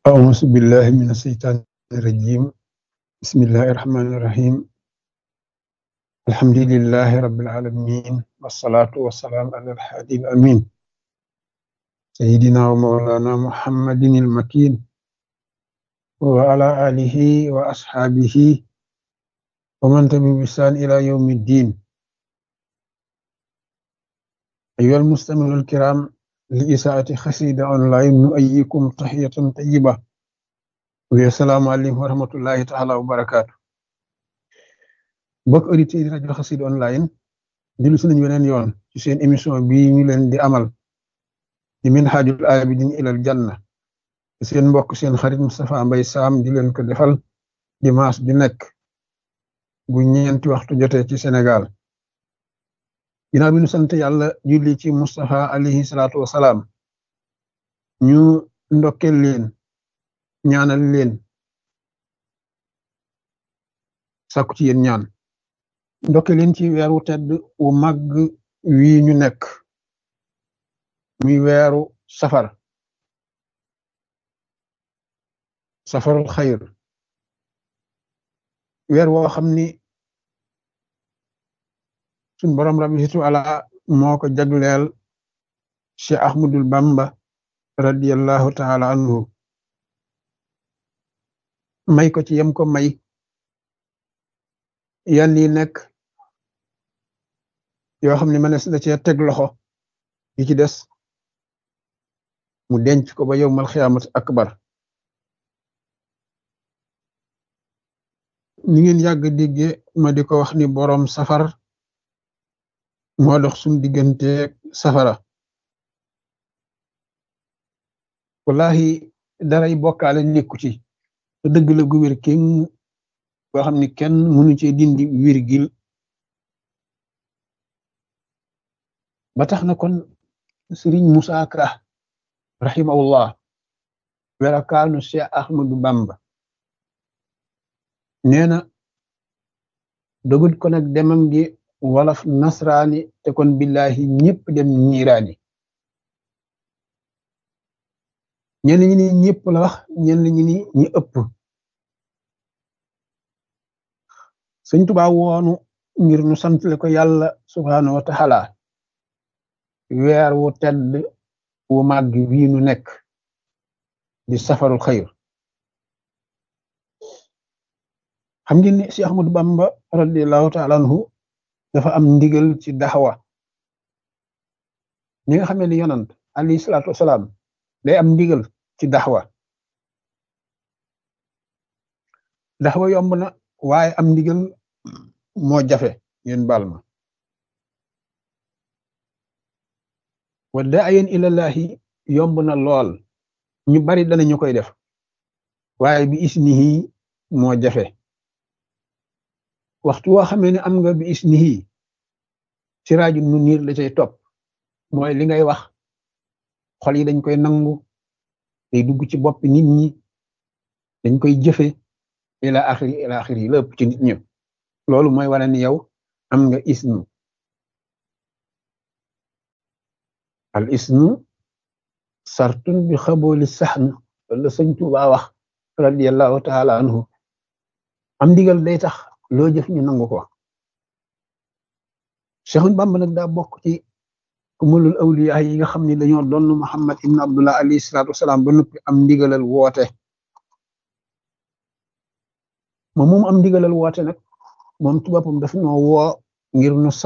أعوذ بالله من الشيطان الرجيم بسم الله الرحمن الرحيم الحمد لله رب العالمين والصلاة والسلام على الحادي الأمين سيدنا ومولانا محمد المكين وعلى آله وأصحابه ومن تبع بإحسان إلى يوم الدين أيها المستمعون الكرام لإساءة خسيدة أونلاين نؤيكم تحية طيبة والسلام عليكم ورحمة الله تعالى وبركاته mbokk auditeurs yi rajo Xassida online dellu si nañu weneen yoon ci seen émission bii ñu leen di amal di Minhajul Abidin ilal Janna seen mbokk seen xarit Moustapha Mbaye Sam di leen ko defal dimanche bi nekk bu ñeenti waxtu jotee ci Sénégal ginnaaw bi ñu sant yàlla julli ci Moustapha alayhi salaatu wasalaam ñu ndokkel leen ñaanal leen sàkku ci yéen ñaan ndokke leen ci weeru tedd wu màgg wii ñu nekk muy weeru safar safarul xayr weer woo xam ni suñ borom rabbi situ ala moo ko jagleel Cheikh Ahmadul Bamba radiyallahu taala anhu may ko ci yem ko may yan yi nekk yoo xam ne mënees na cee teg loxo yi ci des mu denc ko ba yowmal xiyaamat akbar ni ngeen yàgg digge ma di ko wax ni boroom safar moo dox suñ diggante safara wallahi daray bokkaale nekku ci te dëgg la gu wér kenn boo xam ni kenn mënu ci dindi virgule ba tax na kon sëriñ Musaa Ka rahimahullah werakaanu Cheikh Ahmadu Bamba nee na dogut ko nag demam gi wolof nasraani te kon billahi ñëpp dem ñiiraani ñenn ñi ni ñëpp la wax ñenn ñi ni ñi ëpp sëñ Tuubaa woonu ngir nu santle ko yàlla subhaanahu wa taala weer wu tedd wu màgg wii nu nekk di safarul xayr xam ngeen ni si Ahmadu Bamba radiallahu taala anhu dafa am ndigal ci daxwa ñi nga xamee ni yonant alayhi salaatu wasalaam day am ndigal ci daxwa daxwa yomb na waaye am ndigal moo jafe ngeen baal ma wa daayen ilallahi yomb na lool ñu bari danañu koy def waaye bi isnihi moo jafe waxtu woo xamee ne am nga bi isnihi siraaju nu niir la cay topp mooy li ngay wax xol yi dañ koy nangu day dugg ci boppi nit ñi dañ koy jëfe ila axiri ila axiri yi lépp ci nit ñëpp loolu mooy wane ni yow am nga isnu al isnu sartun bi xabooli saxn wala sëñ Tuubaa wax radiallahu taala anhu am ndigal day tax loo jëf ñu nangu ko Seexun Bàmba nag daa bokk ci kumalul awliya yi nga xam ne dañoo doon Muhammad ibn Abdullah alayhi salaatu wasalaam ba noppi am ndigalal woote moom moom am ndigalal woote nag moom ci boppam daf ñoo woo ngir nu